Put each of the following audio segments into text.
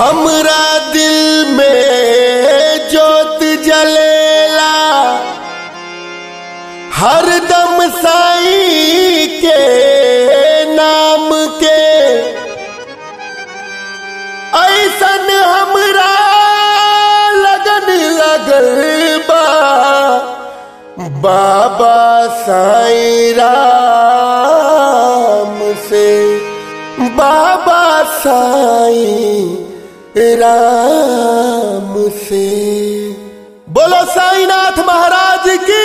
हमरा दिल में जोत जलेला हरदम साई के नाम के ऐसन हमरा लगन लगल बा बाबा साई राम से बाबा साई राम से बोलो साईनाथ महाराज की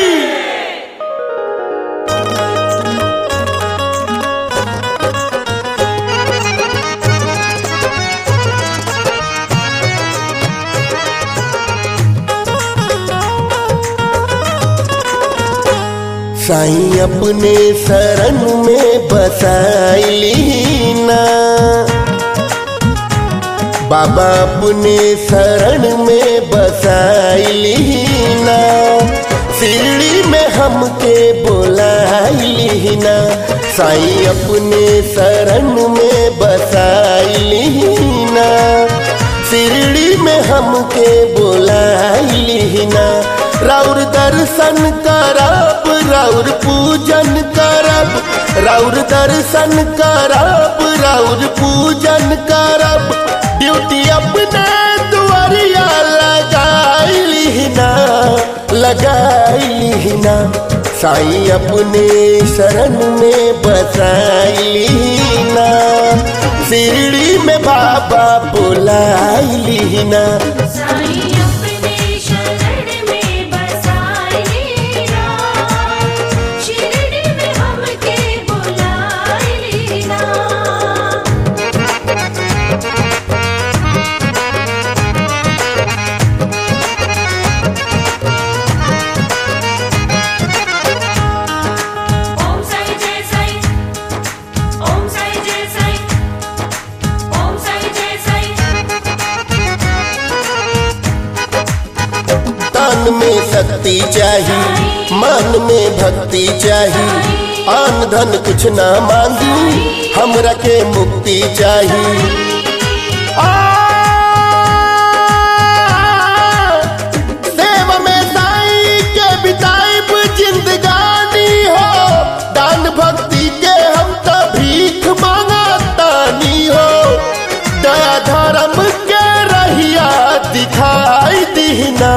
साईं अपने शरण में बसाइली ना बाबा अपने शरण में बसाइली ना शिरडी में हमके बोलाइली ना साईं अपने शरण में बसाइली ना शिरडी में हमके बोलाइली ना राउर दर्शन करब राउर पूजन करब राउर दर्शन करब राउर पूजन करब ड्यूटी अपने दुआरिया लगाइली ना लगाइली ना साईं अपने शरण में बसाइली ना शिरडी में बाबा बुलाइली ना साईं अपने शरण में बसाए ना शिरडी में हमके बुलाए ना ओम साई जय साई ओम साई जय साई ओम साई जय साई तन में शक्ति चाहिए मन में भक्ति चाहिए आन धन कुछ ना मांगी हमरा के मुक्ति चाहिए आ, सेवा में साईं के बिताइब जिंदगानी हो दान भक्ति के हम तो भीख मांगतानी हो दया धर्म के रहिया दिखाई दीना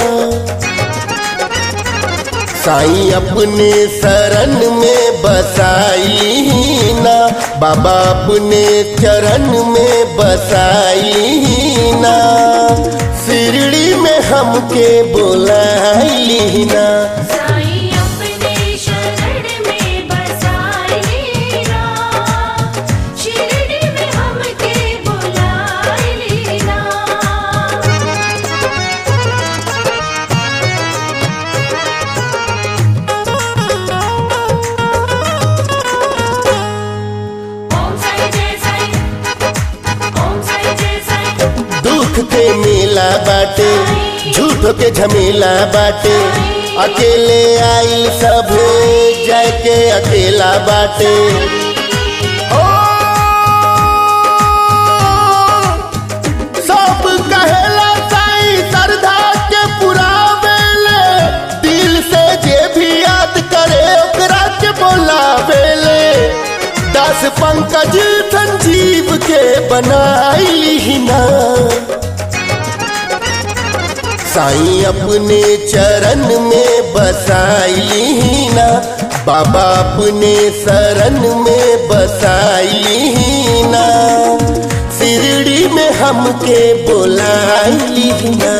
साईं अपने शरण में बसाई ना बाबा अपने चरण में बसाई ना शिरडी में हमके बोलाई ना साईं अपने शरण में बसाए ना शिरडी में हमके बुलाए ना ओम साई जय साई ओम साई जय साई दुख के मेला बाटे झूठो के झमेला बाटे अकेले आइल सब जाय के अकेला बाटे ओ, सब कहेला साईं श्रद्धा के पुरावेले दिल से जे भी याद करे ओकरा के बोलावेले दस पंकज संजीव के बनाइली ना साईं अपने चरण में बसाइली ना बाबा अपने शरण में बसाइली ना शिरडी में हमके बोलाइली ना